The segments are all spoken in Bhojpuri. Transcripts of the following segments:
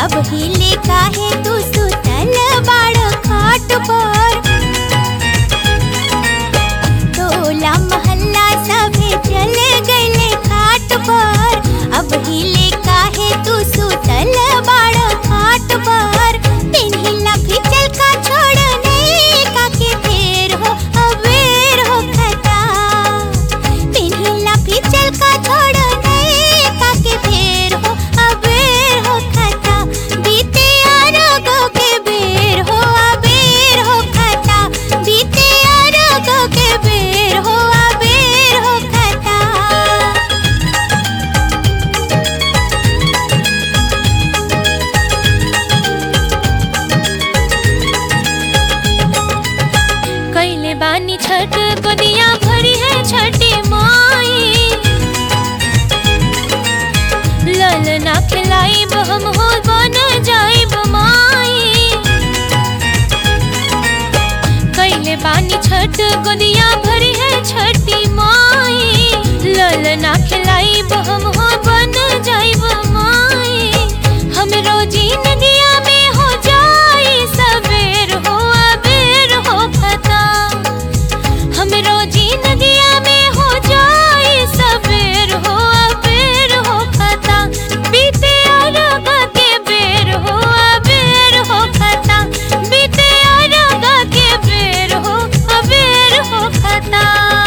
अब हिले काहे तू सुतल बाड़ खाट पर टोला मोहल्ला सभे चल गइले घाट पर अब हिले काहे तू सुतल बाड़ खाट पर पिन्हिला फिचल का छोड़ नहीं काके फेर हो अबेर हो खता पिन्हिला फिचल का छोड़ नहीं काके फेर हो अबेर हो खता बीते अरगो के बेर हो अबेर हो खता बीते अरगो के बेर हो अबेर हो खता कैले बानी छठ गोदिया भरी है छठी माई लल ना खिलाई हम हो बन जाइब माई कैले बानी छठ गोदिया भरी है छठी माई लल ना खिलाई हम हो बन जाइब माई हम रोजी नदिया में हो जाई सवेर हो अबेर हो खता हम रोजी नदिया में हो जाई सवेर हो अबेर हो खता बीते अरग के बेर हो अबेर हो खता बीते अरग के बेर हो अबेर हो खता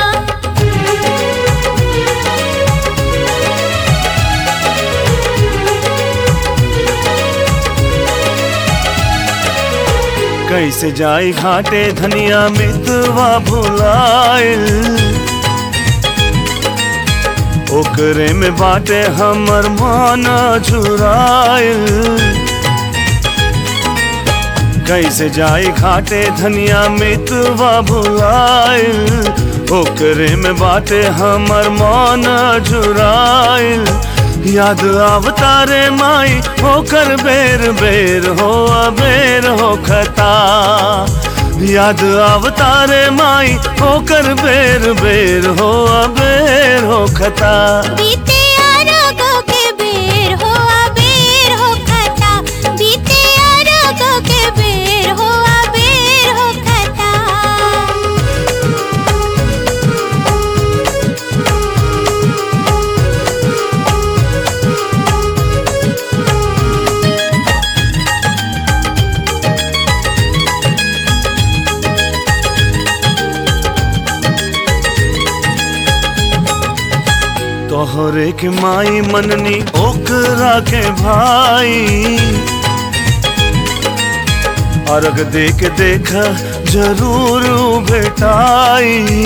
कैसे जाई घाटे धनिया मितवा भुलाइल ओकरे में बाटे हमर माना झुराइल कैसे जाई घाटे धनिया मितवा भुलाइल ओकरे में बाटे हमर माना झुराइल याद आवतारे माई होकर बेर बेर हो अबेर हो खता याद आवतारे माई होकर बेर बेर हो अबेर हो खता बीते अरगो के बेर हो अबेर हो खता बीते अरगो के बेर हो अबेर हो खता तोहरे के माई मननी ओकरा के भाई अर्घ दे के देख जरूर भेटाई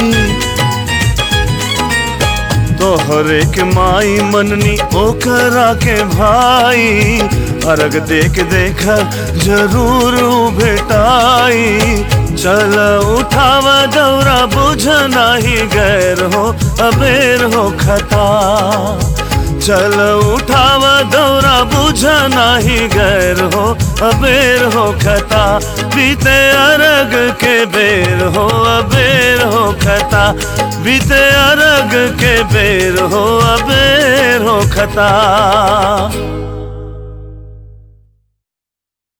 तोहरे के माई मननी ओकरा के भाई अर्घ दे के देख जरूर भेटाई चल उठाव दौरा बुझ नाही गैर हो अबेर हो खता चल उठाव दौरा बुझ नाही गैर हो अबेर हो खता बीते अरग के बेर हो अबेर हो खता बीते अरग के बेर हो अबेर हो खता